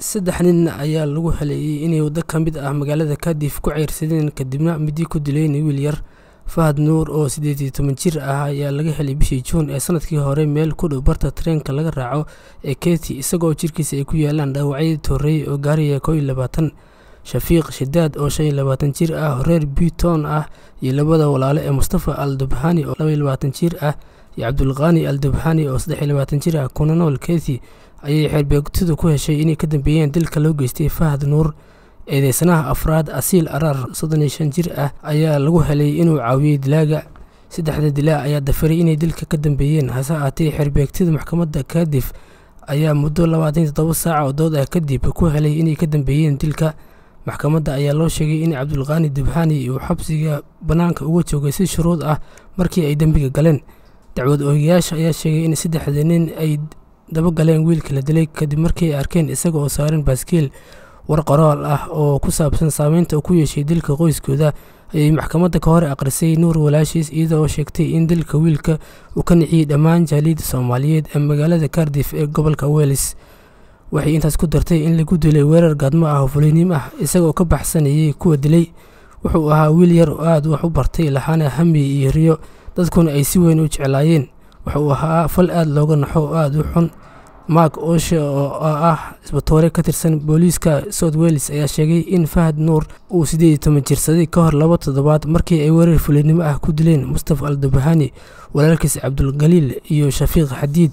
saddex nin ayaa lagu haleeyey inay waddo ka mid ah magaalada kadif ku ceyrsadeen kadibna midi ku dileen wiil yar fahad nuur oo siddeed iyo toban jir ah ayaa laga helay bishii juun ee sanadkii hore meel ku dhow barta tareenka laga raaco ee keti isagoo jirkiisa ay ku yaalaan dhaawacyadii torreey oo gaaraya koo iyo labaatan shafiiq shidaad oo shan iyo labaatan jir ah reer buton ah iyo labada walaale ee mustafa al dubhani oo laba iyo labaatan jir ah iyo cabdulqaani al dubhani oo saddex iyo labaatan jir ah kuna nool keti ayay xeerbeegtidu ku heshay inay ka dambeeyeen dilka loo geystay fahad nuur eedeysanaha afraad asiil araar soddon iyo shan jir ah ayaa lagu helay inuu caawiyey dilaaga saddexda dilaa ayaa dafiray inay dilka ka dambeeyeen hase ahaatee xeerbeegtida maxkamadda kadif ayaa muddo labaatan iyo toddoba saaca oo dood ah kadib ku helay inay ka dambeeyeen dilka maxkamadda ayaa loo sheegay in cabdulqaani dubhani uu xabsiga bannaanka uga joogay si shuruud ah markii ay dembiga galeen dacwad oogayaasha ayaa sheegay in saddexda nin ay dabagaleen wiilka la dilay kadib markii ay arkeen isaga oo saaran baaskiil war qoraal ah oo ku saabsan saameynta uu ku yeeshay dilka qoyskooda ayay maxkamadda ka hor aqrisay nuur walaashiis iyada oo sheegtay in dilka wiilka uu ka niciyey dhammaan jaaliyadda soomaaliyeed ee magaalada kardif ee gobolka welis waxay intaas ku dartay in lagu dilay weerar gaadmo ah oo fulinim ah isagaoo ka baxsanayay kuwa dilay wuxuu ahaa wiil yar oo aad wax u bartay lahaana hami iyo riyo dadkuna ay si weyn u jeclaayeen wuxuu ahaa fal aad looga naxo oo aad u xun mark oshe oo ah isbatoore ka tirsan booliiska south wales ayaa sheegay in fahad nuur uu siddeed iyo toban jirsaday ka hor laba toddobaad markii ay weerar fulinimo ah ku dileen mustafa al dubahani walaalkiis cabdulgaliil iyo shafiiq xadiid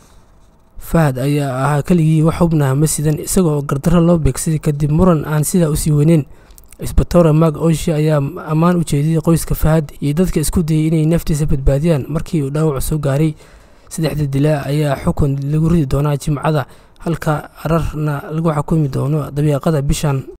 fahad ayaa ahaa keligii wax xubnaha masidan isagoo gardarro loo beegsaday kadib muran aan sidaa usii weyneyn isbatoore mark oshe ayaa ammaan u jeediyey qoyska fahad iyo dadka isku dayay inay naftiisa badbaadiyaan markii uu dhaawac soo gaaray saddexda dilaa ayaa xukun lagu ridi doonaa jimcada halka ararna lagu xukumi doono dabiiqada bishan